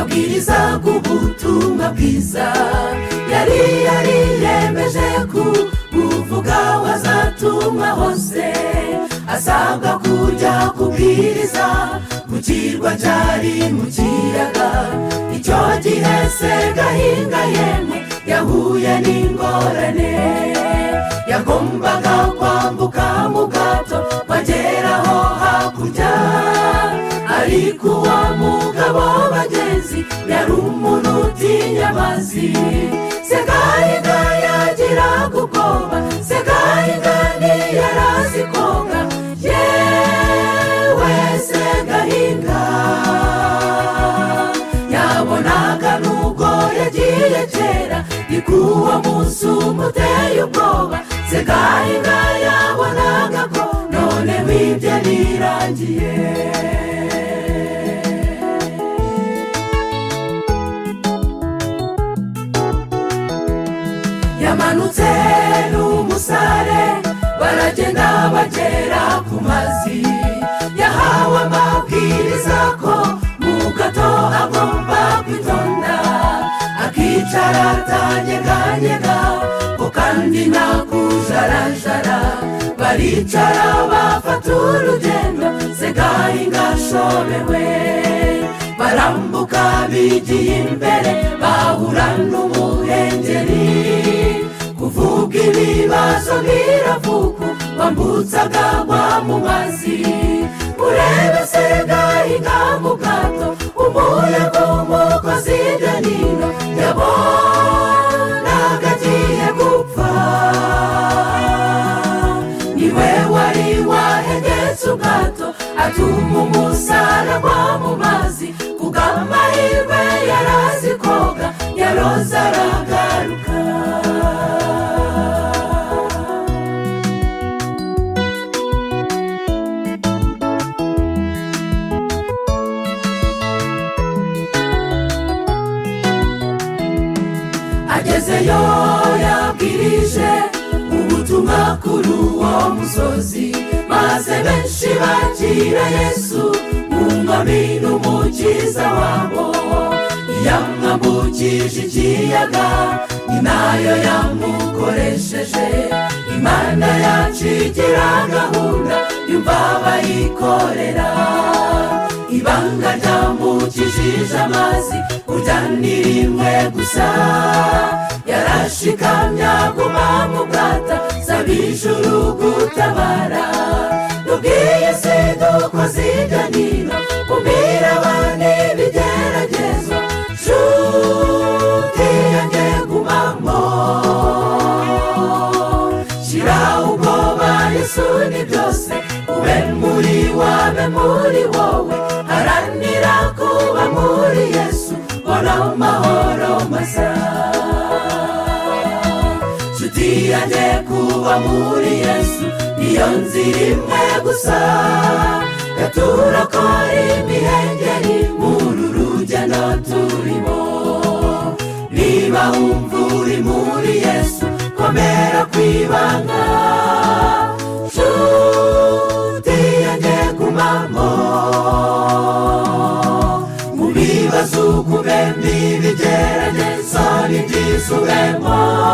bwiza bw'ubutumwa bwiza yari yariyemeje ku buvuga wazatumwa hose asabwa kujya kubwiriza mu kirwa cyari mu kiyaga icyo gihe se gahinga yemwe yahuye n'ingorane yagombaga kwambuka mu bwato bageraho hakurya ariko uwo mugabo w'abagenzi yari umuntu utinya amazi segahinga yagira gukoba segahinga ntiyarazi koga yewe segahinga yabonaga nubwo yagiye kera ni ku uwo munsi umuteye ubwoba segahinga yabonaga ko none wibye birangiye yamanutse n'umusare baragenda bagera ku mazi yahawe amabwiriza ko mu gato agomba kwitonda akicara atanyeganyega ko kandi ntakujarajara baricara bafata urugendo segahinga ashobewe barambuka bigiye imbere bahura n'umuhengeri kuvuga ibibazo biravuga wambutsaga wa mu mazi urebe segahinga mu bwato umuyaga w'umukozi danino yabonaga agiye gupfa niwe wari wahegetse ubwato atuma umusaraba mu mazi kuko amahirwe yarazi koga yaroza aragaruka agezeyo yabwirije ubutumwa kuri uwo musozi maze benshi bakira yesu umwami n'umukiza wabo yamwambukije ikiyaga ni nayo yamukoresheje imana yacu igira gahunda yumva bayikorera ibanga ryambukishije amazi kurya ni rimwe gusa yarashikamya guma mu bwata saba ijuru gutabara tubwiye se dukoze iganiro kumira abana ibigeragezo nshuti yanjye gumamo shyira ubwoba yesu ni byose ube muri wabe muri wowe haranira kuba muri yesu bona amahoro masa nshuti yanjye kuba muri yesu niyo nzira imwe gusa yaturokora imihengeri muri urugendo turimo niba wumva uri muri yesu komera ku ibanga nshuti yanjye gumamo mu bibazo ukube n'ibigerageza n'ibyisubemo